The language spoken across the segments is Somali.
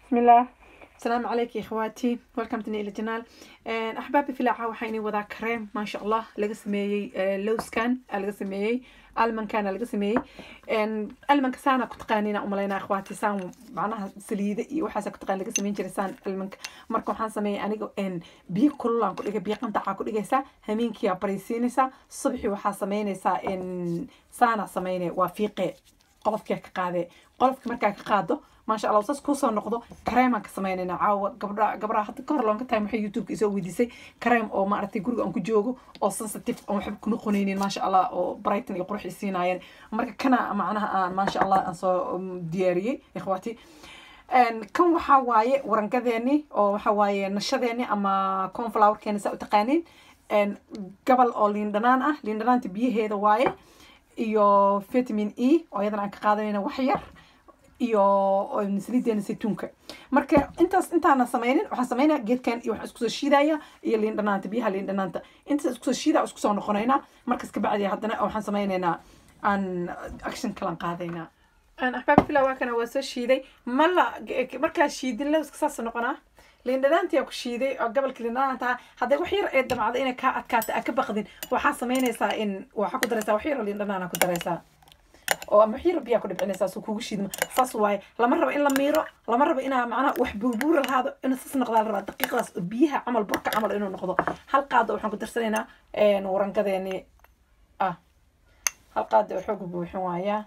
بسم الله السلام عليكم يا اخواتي ويلكم تني الى جنال احبابي في العا waxaan wadaa kareem ما شاء الله laga sameeyay lowskan laga sameeyay almankan laga sameeyay almanka saana ku taqaanina umaleynaa akhwaati saan macnaha saliida iyo waxaas ku taqaan laga sameyn jiray saan almanka marka waxaan sameeyay aniga biyo kululaan ku dhigay biyo qandaca ku dhigaysaa hameenkiyaa baraysiinaysaa subaxii waxaa sameynaysaa saana sameynay waa fiiqe qolofkia ka qaadee qolofka markaa ka qaado maasha allah saas kusoo noqdo kareemaan ka sameynayna caawa gabdha gabdhaha hadda ka hor loonka time waxay youtubeka isoo weydiisay kareem oo maaragtay guriga aan ku joogo oo sensitive aan waxba ku noqonaynin maasha allah oo brighton iyo qurux isiinaayeen marka kana macnaha aan maasha allah aan soo diyaariyey ikhwaati kan waxaa waaye warangadeeni oo waxaa waaye nashadeeni ama conflowerkeeni saa u taqaaniin gabal oo liin dhanaan ah liin dhanaanta biyaheeda waaye iyo vitamin e oo iyadana aan ka qaadanayna wax yar iyo saliideena saytuunka marka intaas intaana sameynin waxaan sameynaya geedkan iyo waxaan iskusoo shiidaya iyo liin dhanaanta biyaha liin dhanaanta intaas iskusoo shiida iskusoo noqonaynaa markas kabacdi haddana waxaan sameynaynaa aan action kalan qaadaynaa axbaab fila waa kana waa soo shiiday mala markaa shiidin lowska saas noqonaa liin dhanaantii ku shiiday oo gobolka liin dhanaanta hadday wax yar ee damacda inay kaa adkaata aa ka baqdin waxaa sameynaysaa in waxaa ku daraysaa wax yar oo liin dhanaana ku daraysaa oo ama xiro biyaa ku dhibcinaysaa suu kugu shiidma saas waaye lama rabo in la miiro lama rabo inaa macnaha wax buurbuura lahaado inuu saas noqdaa la rabaa daqiiqdaas oo biyaha camal burka camal inuu noqdo hal qaada waxaan ku darsanaynaa warangadeeni ah hal qaada oo xooga buuxin waayaa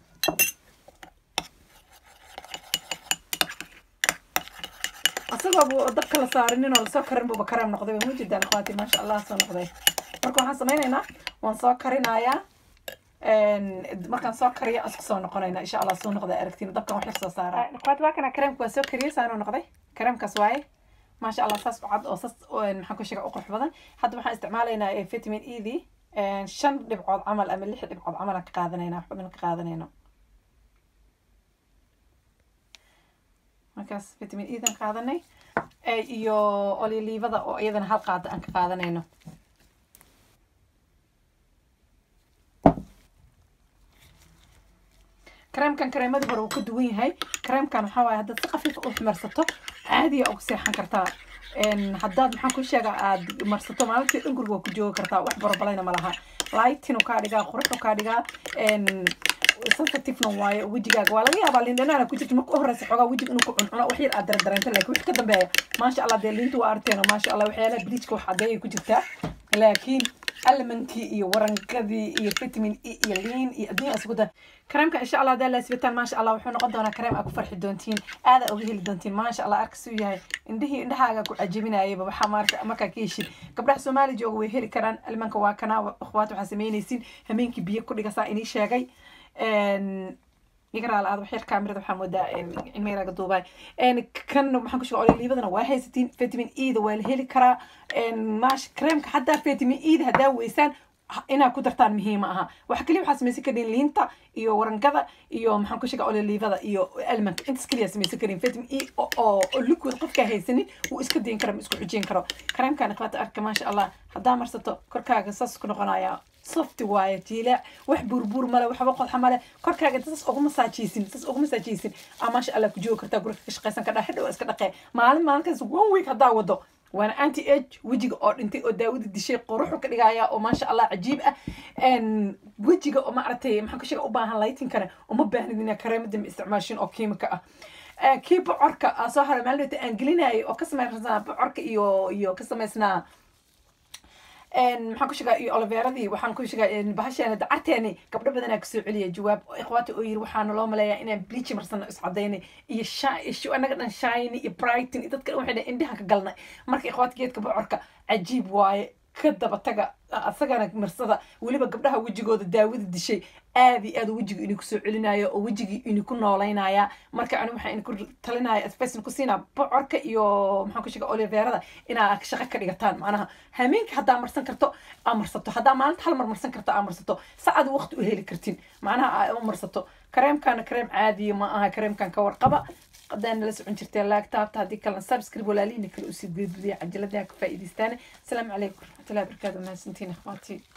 asagoo buu dabka la saarinin oo lasoo karin buuba kareem noqday way mujidaan akhwaati maasha allah soo noqday marka waxaan sameynaynaa waan soo karinayaa markaan soo kariyo isku soo noqonayna insha allah soo noqda aragtiin dabkan wax yar soo saara akhwaat waa kana kareemka waan soo kariyey saanuu noqday kareemkaas waaye maasha allah saas u cad oo saas maxaan ku sheega u qurux badan hadda waxaan isticmaalaynaa vitamin e dii shan dhibcood camal ama lix dhibcood camal aan ka qaadanayna wax badan ka qaadanayno markaas vitamin e dan qaadanay iyo oliliivada oo iyadana hal qaada aan ka qaadanayno kareemkan kareemadii hore wuu ka duwan yahay kareemkan waxaa waaye haddaad si khafiifa u marsato caadiya uga seexan kartaa haddaad maxaan ku sheegaa aad marsato maalintii dhan guriga waa ku joogi kartaa wax borobalayna ma laha lightin kaa dhigaa quruxu kaa dhigaa sensitivena waaye wejigaaga waa laga yaabaa liindhanaana ku jirta marka u horeysa xoogaa wejiga inuu ku cuncuno wax yar aad daradareento laakiin wix ka dambeeya maasha allah dee liinta waa arteeno maasha allah waxyaalaha bleachka wax cadeeyay ku jirtaa laakiin almankii iyo warangadii iyo vitamin e iyo liin iyo adduunya isugu dar kareemka insha allah hadaa laasbitaan maasha allah wuxuu noqon doonaa kareem aa ku farxi doontiin aada uga heli doontiin maasha allah arkasuu yahay indhihii indhahaaga ku cajabinayaba waxaa marka markaa ka heshid gabdhaha soomaali jooga way heli karaan almanka waa kanaa akhwaat waxaa sameynaysiin hameenkii biyo ku dhigasaa inii sheegay igaraal aad waxyar kaamirada waxaa moodaa cilmeyraga duubay kan maxaan ku sheega ololiibadana waa haysatiin vitamin e da waa la heli karaa maash kareemka haddaa vitamin e da haddaa weysaan inaad ku dartaan muhiima aha waxa kaliya waxaa samaysan karin liinta iyo warangada iyo maxaan ku sheega ololiivada iyo almanka intaas kaliya samaysan karin vitamin e oo liquid qofkaa haysanin wuu iska dayin kara ma isku xujin karo kareemkan ikhwaata arka maasha allah haddaa marsato korkaaga saas ku noqonaya soft waaye jiilaac wax buurbuur male waxba qodxa male korkaaga inta sas ugu masaajaysin sas ugu masaajaysin aa maasha allah ku joogi kartaa guriga ka shaqaysan kadhaa xidhow iska dhaqee maalin maalinkaas one week haddaa wado waana anti age wejiga oo dhintay oo daawada dishay quruxu ka dhigaya oo maasha allah cajiib ah wejiga oo maaragtay maxaan ku sheega u baahan laytinkana uma baahnid inaa kareemada ma isticmaashin oo kiimika ah kii bocorka soo haray maalin aan gelinayay oo ka samaysnaa bocorka iyo iyo ka samaysnaa maxaan ku sheegaa iyo oliveeradii waxaan ku sheegaa bahasheena dacarteeni gabdho badanaa kasoo celiya jawaab ikhwaata oo yiri waxaana loo maleeyaa inaan bleach marsano iscadaynay iyo sha anaga dhan shiny iyo brighton iyo dadka dhan waxay dhahay indhaha ka galnay marka ikhwaata geedka bocorka cajiib waaye ka daba taga asagana marsada weliba gabdhaha wejigooda daawada dishay aad iyo aad wejiga ini kusoo celinayo oo wejigii ini ku noolaynaya marka ani waxaa ini ku talinaya spacin ku siinaa bocorka iyo maxaan ku sheega oliveerada inaa shaqo ka dhigataan macnaha hameenka haddaa marsan karto aa marsato haddaa maalinta hal mar marsan karto aa marsato saacad waqti u heli kartin macnaha aa u marsato kareemkana kareem caadiya ma aha kareemkan ka warqaba haddaa nala socon jirtee laagtaabta haddii kalena subscribe walaalihiina kale usii gudbiya cajaladaha ka faa'iidaystaan asalaamu calaykum waraxmatullahi wabarakaatu mahadsantiin ikhwaati